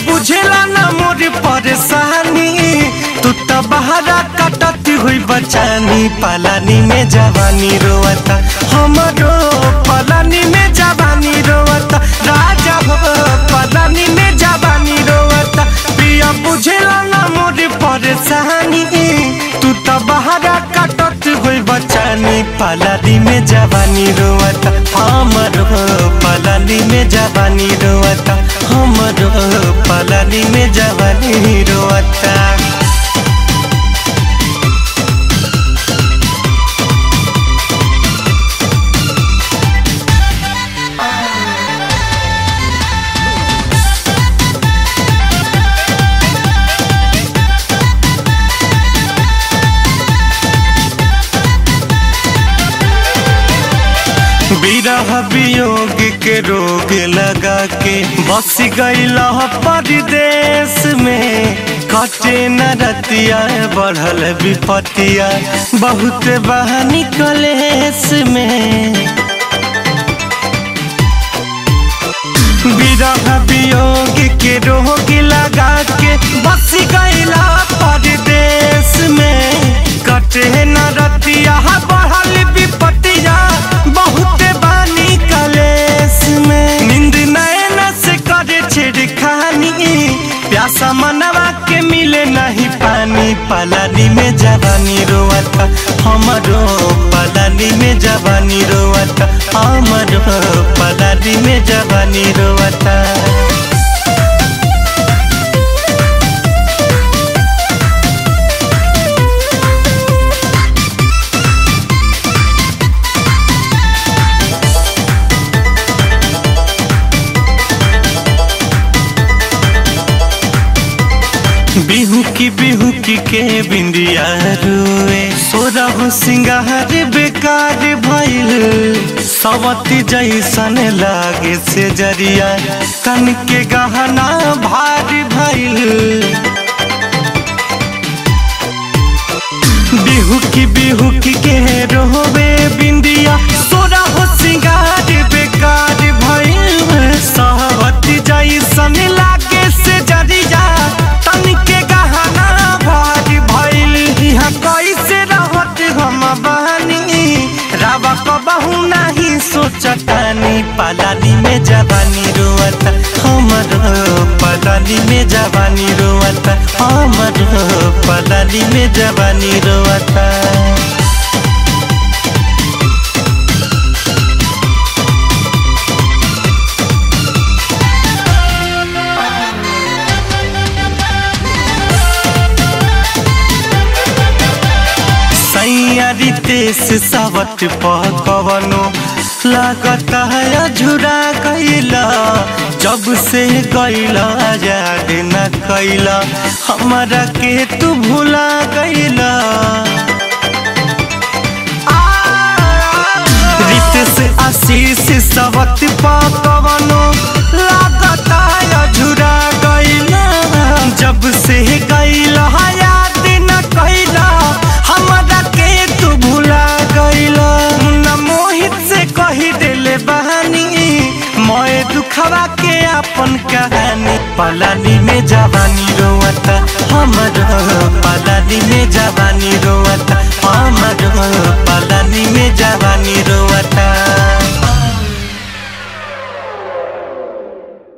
बुझेला ना मोर परेशानी तू तो बहरा कटती हुई बचानी पलानी में जवानी रोवता हमरो पलानी में जवानी रोवता राजा हो पलानी में जवानी रोवता पिया बुझेला ना मोर परेशानी तू तो बहरा कटत हुई बचानी पलानी में जवानी रोवता हमरो पलानी में जवानी रोवता हमरो पलानी में जवानी रोवता विरह वियोग के रोग लगा के बस गईला परदेश में कटे न रतिया बढ़ल विपतिया बहुत बहानी कलेश में विरह वियोग के रोग लगा के बस गईला परदेश में कटे न रतिया बढ़ल विपतिया बहुत बानी कलेश में नींद नैन से करे छेड़खानी प्यासा मनवा के मिले नहीं पानी पलानी में जवानी रोवता हमरो पलानी में जवानी रोवता हमरो पलानी में जवानी रोवता बिहू की बिहू की के बिंदिया रुए सोरा हो सिंगार बेकार भइल सवती जैसन लागे से जरिया कन के गहना भारी भइल बिहू की बिहू की के रोवे बिंदिया सोरा हो सिंगार बेकार भइल सवती जैसन लागे से जरिया तन के गहना भारी भइल यहाँ कैसे रहत हम बहनी रावा कबहू नहीं सोचतानी पलानी में जवानी रोवता हमर पलानी में जवानी रोवता हमर पलानी में जवानी रोवता सैयारी तेस सावट पकवनो लागत है झुरा गईला जब से गईला याद न कैला हमारा के तू भुला गईला रितेश आशीष सावट पकवनो लागत है झुरा गईला जब से गईला याद न कैला हमरा के तू भुला गईला न मोहित से कही देले बहानी मोए दुखवा के अपन कहानी पलानी में जवानी रोवता हमर पलानी में जवानी रोवता हम